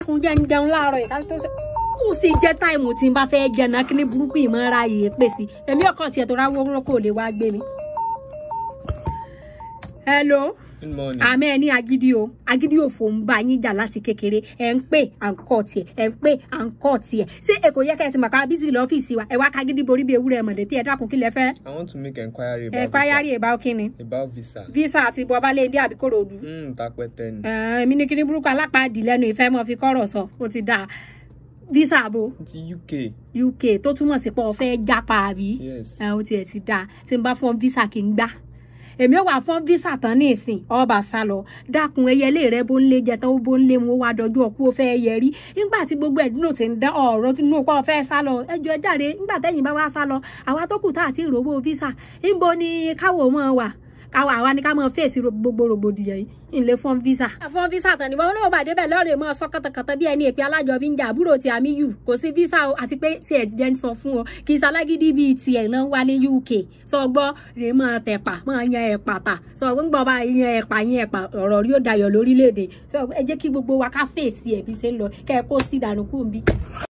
dákun jẹ́ ń jẹun láàárọ̀ yìí ká tó ṣe ó sì jẹ́ táìmù tí n bá fẹ́ jẹ náà kí ní burúkú ìmọ̀ra yìí pè sí èmi ọkàn tiẹ̀ tó ráwọ́ kó lè wá gbé mi. hello Good morning. àmọ́ ẹ ní agídí o agídí òfò ń bá yín jà láti kékeré ẹ ń pè à ń kọ́ tiẹ̀ ẹ ń pè à ń kọ́ tiẹ̀ ṣé èkó yẹ kẹ́ ẹ ti mọ̀ ká bísí lọ́fíìsì wa ẹ wá kagídí borí bí ewúrẹ́ mọ̀lẹ́ tí ẹ dákun kí lẹ fẹ́ I want to make enquiry about ẹ kwayari ẹ bá kí ni visa. About visa. visa àti bọba léde àbí kòròdú Hmm, tapẹtẹ ni. èmi ní kíní burúkú alápàdé lẹ́nu ìfẹ́ mọ́ fi kọ́rọ̀ sọ ó ti dáa visa àbò Ti UK. UK tó túmọ̀ sí pé o fẹ́ jápa àbí Yes. ẹ ó tiẹ̀ ti dáa tí n bá fọ́n visa kì í gbá èmi ò wà fọ́n visa tán ní ìsìn ọba sá lọ dákun ẹyẹlé rẹ bó ń lé jẹ tán ó bó ń lé mu ó wá dọjú ọkú ó fẹ́ yẹ rí nígbà tí gbogbo ẹ̀dúnú ti ń dá ọ̀rọ̀ tí inú pa ọ̀fẹ́ sá lọ ẹjọ́ ẹ jáde nígbà tẹ́yìn bá wá sá lọ àwa tó kù tá àti ìròwó visa níbo ni káwọ̀ mọ́ wà káwọ àwa ni ká mọ fèsì ro- gbogbo rògbòdìyàn yìí ìlé fún visa. fún visa tán ni wọn náà bàdé bẹ́ẹ̀ lọ́ọ̀rẹ́ mọ́ sọ kàtàkàtà bí ẹni èpè alájọbí ń jà àbúrò tí àmì yù kò sí visa o àti pé tí ẹ jẹ́ ń sọ fún ọ kì í ṣalágídí bíi tiẹ̀ náà wá ní UK sọ gbọ́ rè mọ́ tẹ̀pà mọ́ yan ẹ̀pà tà sọ gbọ́ bá yan ẹ̀pà yan ẹ̀pà ọ̀rọ̀ rí ó dayọ̀ lórílẹ̀‐èdè sọ ẹ jẹ́ kí gbogbo wa ká fèsì ẹ̀ bí ṣe ń lọ kẹ́ ẹ kó sí ìdànù kúrò ń bí.